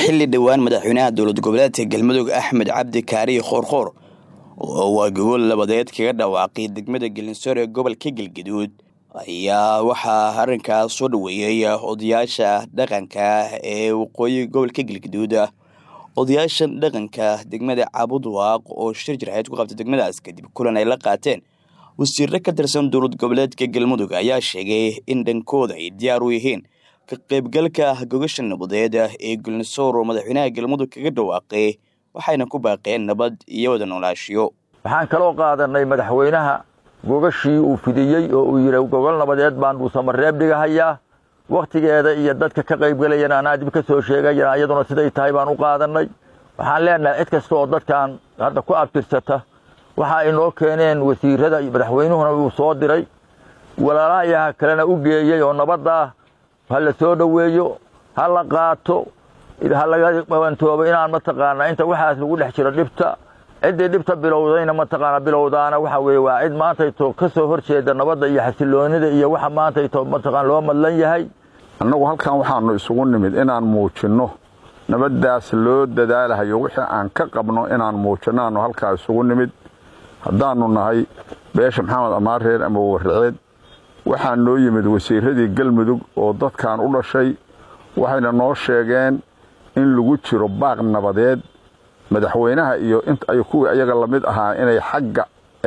xilli dhowaan madaxweynaha dowlad goboleedka galmudug axmed cabdi kaariye khoorkhoor oo waa gogol labadeed kaga dhawaaqay degmada gelinsoor ee gobolka galgaduud ayaa waxaa arrinkaas soo dhoweeyey odayaasha dhaqanka ee waqooyi gobolka galgaduud odayaashan dhaqanka degmada cabudwaaq oo shir jirxeed ku qabtay degmadaas kadib kulan ay la qaateen wasiirro ka tirsan dowlad goboleedka galmudug ayaa sheegay in dhankooda ay diyaar u yihiin ka qaybgalka gogasha nabadeed ee gelinsoor oo madaxweynaha galmudug kaga dhawaaqay waxayna ku baaqeen nabad iyo wada noolaashiyo waxaan kaloo qaadanay madaxweynaha gogashii uu fidiyey oo uu yidhi gogol nabadeed baan dhuusamareeb dhigahayaa wakhtigeeda iyo dadka ka qaybgelayana anaa dib ka soo sheegayana iyaduna siday tahay baan u qaadanay waxaan leenahay cid kasta oo dadkan hadda ku abtirsata waxa ay noo keeneen wasiirada iyo madaxweynuhuna uu soo diray walaalahayaha kalena u geeyey oo nabadda ha la soo dhoweeyo ha la qaato ha laga qabantoobo inaan mataqaanaa inta waxaas lagu dhex jiro dhibta ciddii dhibta bilowdayna mataqaana bilowdaana waxa weeye waa cid maantayto ka soo hor jeeda nabadda iyo xasiloonida iyo waxa maantayto mataqaan loo madlan yahay annagu halkan waxaanu isugu nimid inaan muujinno nabaddaas loo dadaalahayo wixii aan ka qabno inaan muujinno aanu halkaa isugu nimid haddaannu nahay beesha maxamed amaareer ama warraceed waxaa noo yimid wasiiradii galmudug oo dadkan u dhashay waxayna noo sheegeen in lagu jiro baaq nabadeed madaxweynaha iyo ay kuwii ayaga lamid ahaa inay xagga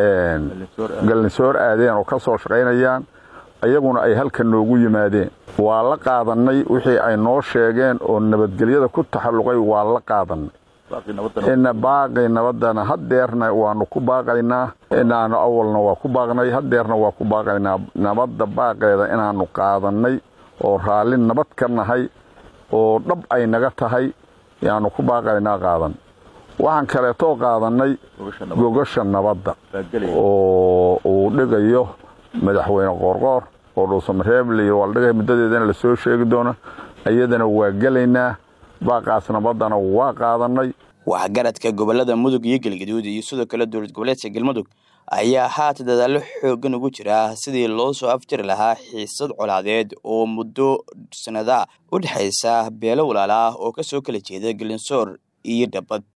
galnisoor aadeen oo ka soo shaqaynayaan ayaguna ay halka noogu yimaadeen waa la qaadannay wixii ay noo sheegeen oo nabadgelyada ku taxalluqay waa la qaadannay ina baaqi nabaddana haddeerna waanu ku baaqaynaa inaanu awalna waa ku baaqnay haddeerna waa ku baaqaynaa nabadda baaqeeda inaannu qaadannay oo raalli nabad ka nahay oo dhab ay naga tahay yaanu ku baaqaynaa qaadan waxaan kaleetoo qaadannay gogasha nabadda oo uu dhigayo madaxweyne qoorqoor oo dhuusamareeb liyo waa la dhigaya muddadeedana la soo sheegi doona iyadana waa gelaynaa baaqaas nabaddana waa qaadannay waxgaradka gobolada mudug iyo galgaduud iyo sidoo kale dowlad goboleedka galmudug ayaa haata dadaallo xooggan ugu jira sidii loo soo afjari lahaa xiisad colaadeed oo muddo sanada u dhexaysa beelo walaala ah oo ka soo kala jeeda gelinsoor iyo dhabad